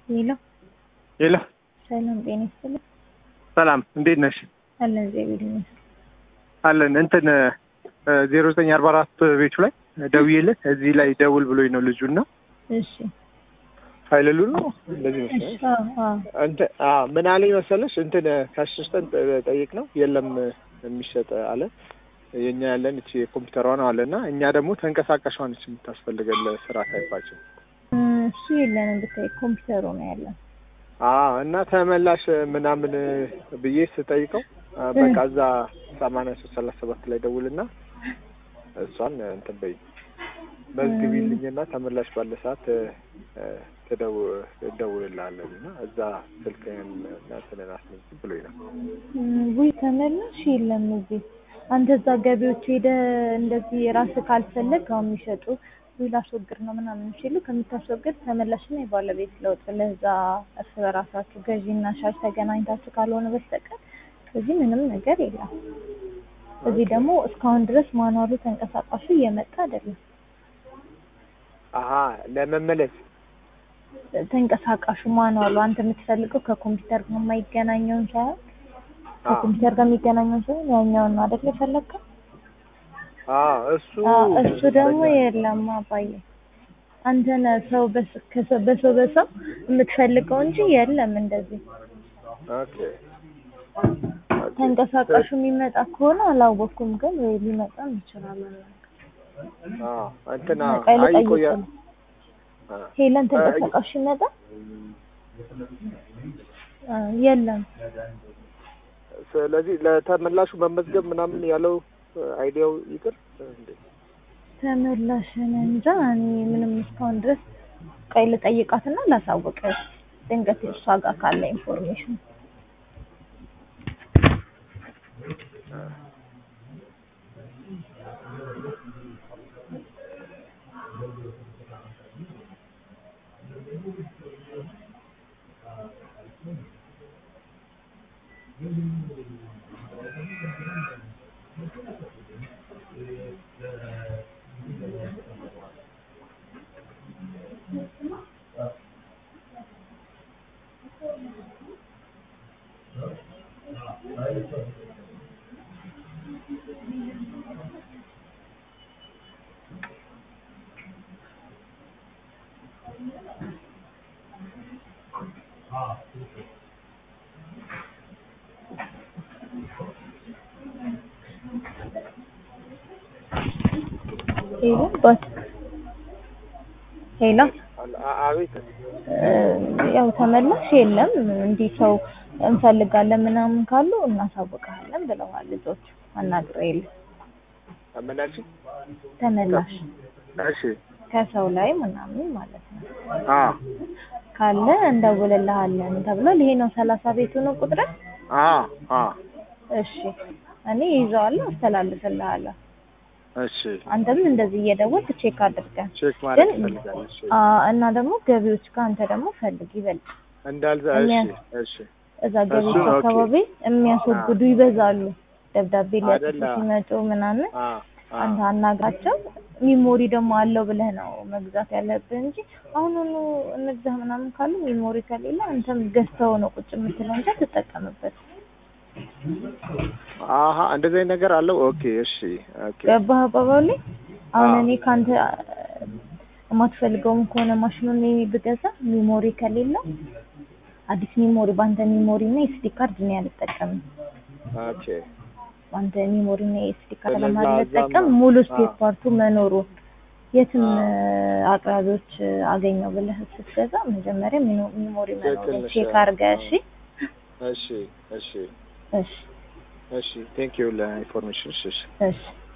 ሄሎ ሄሎ ሰላም ጤና ይስጥልኝ። ሰላም እንዴት ነሽ? አለን እግዚአብሔር ይመስገን። አለን እንትን ዜሮ ዘጠኝ አርባ አራት ቤቱ ላይ ደውዬለት እዚህ ላይ ደውል ብሎኝ ነው ልጁና እሺ ኃይለሉ ነው እንደዚህ እሺ መሰለኝ አዎ አዎ እንትን አዎ ምን አለኝ መሰለሽ እንትን ከአሲስተንት ጠይቅ ነው የለም የሚሸጥ አለ የኛ ያለን እቺ የኮምፒውተሯ ነው አለ እና እኛ ደግሞ ተንቀሳቃሿ ነች የምታስፈልገን ለስራ ታይፓችን እ እሱ የለንም ብታይ ኮምፒውተሩ ነው ያለን። አዎ እና ተመላሽ ምናምን ብዬ ስጠይቀው አ፣ በቃ እዛ ሰማንያ ሶስት ሰላሳ ሰባት ላይ ደውልና እሷን እንትን በይ መዝግቢልኝና ተመላሽ ባለ ሰዓት እ፣ ትደው- እደውልልሃለን እና እዛ ስልክህን እና እንትንን አስመዝግብ ብሎኝ ነው። እ፣ ውይ ተመላሽ የለም እዚህ። አንተ እዛ ገቢዎች ሄደ እንደዚህ ራስህ ካልፈለግ አሁን የሚሸጡ ውይ ላስወግድ ነው ምናምን ሲሉ ከምታስወግድ ተመላሽና የባለቤት ለውጥ ለዛ እርስ በራሳችሁ ገዢና ሻጭ ተገናኝታችሁ ካልሆነ በስተቀር እዚህ ምንም ነገር የለም። እዚህ ደግሞ እስካሁን ድረስ ማኑዋሉ ተንቀሳቃሹ እየመጣ አይደለም። አሀ ለመመለስ ተንቀሳቃሹ ማኑዋሉ አንተ የምትፈልገው ከኮምፒውተር ጋር የማይገናኘውን ሳይሆን ከኮምፒውተር ጋር የሚገናኘውን ሳይሆን ያኛውን ነው አይደል የፈለግከው? አዎ እሱ አዎ፣ እሱ ደግሞ የለም አባዬ። አንተ ነህ ሰው በስ- ከሰው በሰው በሰው የምትፈልገው እንጂ የለም እንደዚህ ኦኬ ተንቀሳቃሹ የሚመጣ ከሆነ አላወኩም፣ ግን ወይ ሊመጣም ይችላል። አዎ እንትና ቀይ አይ ልጠይቅ ቆያ ነው። ሄለን ተንቀሳቃሽ ይመጣ አ፣ የለም ስለዚህ ለተመላሹ መመዝገብ ምናምን ያለው አይዲያው ይቅር እንዴ? ተመላሽን እንጃ እኔ ምንም እስካሁን ድረስ ቀይ ልጠይቃትና ላሳውቅ ድንገት እሷ ጋር ካለ ኢንፎርሜሽን ሄሎ ባት ሄሎ አ- አቤት እ፣ ያው ተመላሽ የለም እንዲህ ሰው እንፈልጋለን ምናምን ካሉ እናሳውቅሃለን ብለዋል ልጆች አናግረው የለ ምን አልሽኝ? ተመላሽ እሺ ከሰው ላይ ምናምን ማለት ነው አ ካለ እንደውልልሃለን ተብሏል። ይሄ ነው ሰላሳ ቤቱ ነው ቁጥር። አ አ እሺ እኔ ይዘዋለሁ አስተላልፍልሃለሁ። እሺ አንተም እንደዚህ እየደወልክ ቼክ አድርገን ቼክ ማድረግ ግን ትፈልጋለሽ? አ እና ደግሞ ገቢዎች ጋር አንተ ደግሞ ፈልግ ይበልጥ እንዳልዛ እሺ እሺ እዛ ገቢዎች እሱ ነው፣ ኦኬ። አካባቢ የሚያስወግዱ ይበዛሉ። ደብዳቤ ሊያጽፉ አይደለ? ሲመጡ ምናምን አ አ አንተ አናግራቸው። ሚሞሪ ደግሞ አለው ብለህ ነው መግዛት ያለብህ እንጂ አሁኑኑ እንግዛ ምናምን ካሉ ሚሞሪ ከሌለ አንተም ገዝተው ነው ቁጭ የምትለው እንጂ አትጠቀምበት። አሀ እንደዚህ አይነት ነገር አለው። ኦኬ እሺ ኦኬ ገባህ አባባሌ? አሁን አዎ። እኔ ከአንተ የማትፈልገውም ከሆነ ማሽኑን እኔ ብገዛ ሚሞሪ ከሌለው አዲስ ሚሞሪ በአንተ ሚሞሪ እና ኤስዲ ካርድ እኔ አልጠቀምም። ኦኬ በአንተ ሚሞሪ እና ኤስዲ ካርድ ስለዛ ለማልጠቀም እዛም- ሙሉ ስፔር አዎ። ፓርቱ መኖሩ የትም አዎ። አቅራቢዎች አገኘው ብለህ ስትገዛ መጀመሪያ ሚኖ- ሚሞሪ መኖሩ ትክክል ነሽ። ቼክ አድርገህ እሺ። እሺ እሺ እሺ እሺ ቴንክ ዩ ለኢንፎርሜሽን እሺ እሺ እሺ